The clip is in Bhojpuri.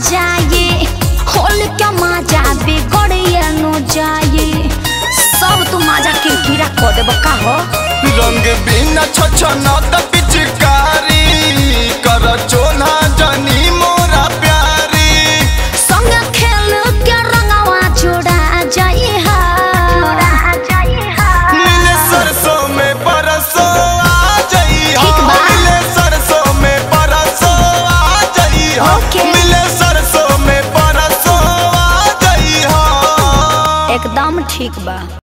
जाए होल क्या मजा बिगड़िए नु जाए सब तू मजा किरकिरा कर देब का हो रंग बिना छछना त पिचकारी कर चोना जनी मोरा प्यारी संग खेल के रंगवा जोड़ा जाए हा मिले सरसों में परसों आ जाई ठीक बा। मिले सरसों में परसों आ जाई ओके। मिले सरसों में परसों आ जाई एकदम ठीक बा